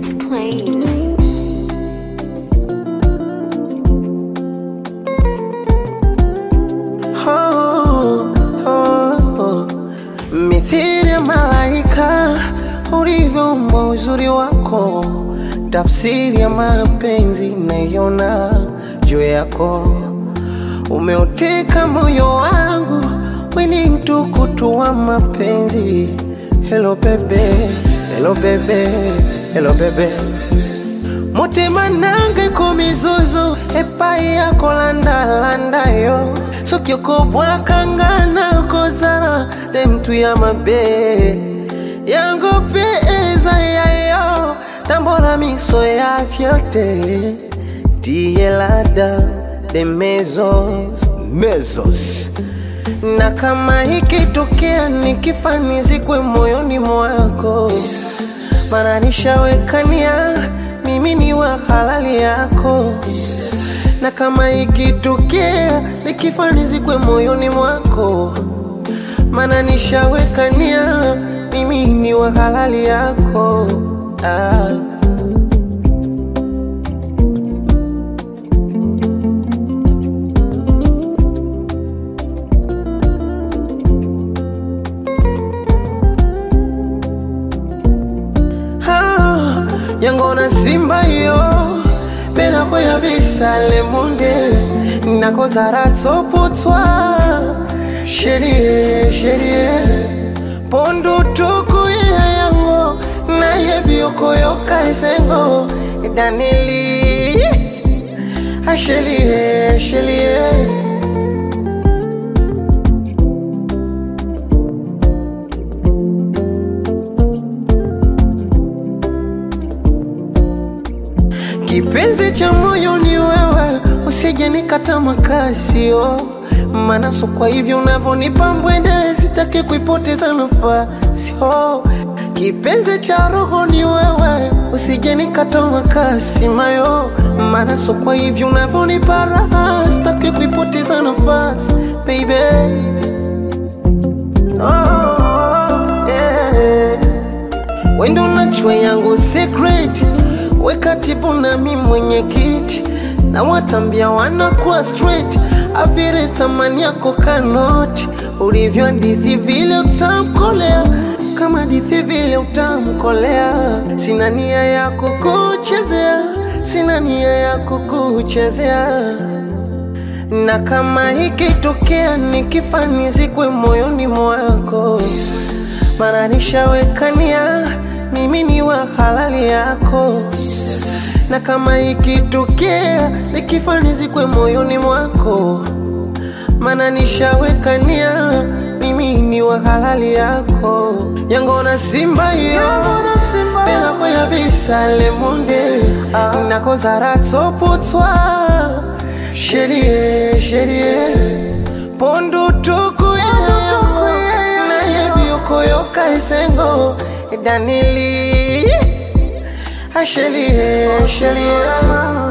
It's plain. oh, oh, oh. Mithili ya malaika ulivyoumbwa uzuri wako, tafsiri ya mapenzi naiona juu yako. Umeuteka moyo wangu, we ni mtukutu wa mapenzi. Hello bebe, hello bebe, hello bebe mutima nange ku mizuzu epai yako landalanda yo soki okobwakanga kozala ne mtu ya mabe yango mpe eza yayo tambola miso ya fiote tiyelada de mezos mezos na kama ikitokea nikifanizikwe moyoni mwako mana nishawekania mimi ni wa halali yako, na kama ikitokea nikifanizikwe moyoni mwako, mana nishawekania mimi ni wa halali yako ah. Ah, yango na simba yo mpe nakoya bisale munde nakozala tsopotwa sherie sherie pondu tuku ya yango nayebi okoyoka esengo danili ashelie shelie Kipenzi cha moyo ni wewe, usije nikata makasio manaso. Kwa hivyo unavyonipa mbwende, sitaki kuipoteza nafasi. Oh, kipenzi cha roho ni wewe, usije nikata makasi mayo manaso. Kwa hivyo unavyonipa raha, sitaki kuipoteza nafasi baby. Oh, yeah. Wendo nachwe yangu secret we katibu nami mwenyekiti na watambia wanakuwa straight avire thamani yako kanoti ulivyo hadithi vile utamkolea kama hadithi vile utamkolea sina nia ya kukuchezea sina nia ya kukuchezea na kama ikitokea nikifanizikwe moyoni mwako mara nishawekania mimi ni wa halali yako, na kama ikitokea nikifanizikwe moyoni mwako, mana nishawekania mimi ni wa halali yako. yango na simba yo penako ya bisale munde nakozala tsopotwa sherie sherie pondu tuku ya yango nayebi okoyoka esengo danili ashelie shelie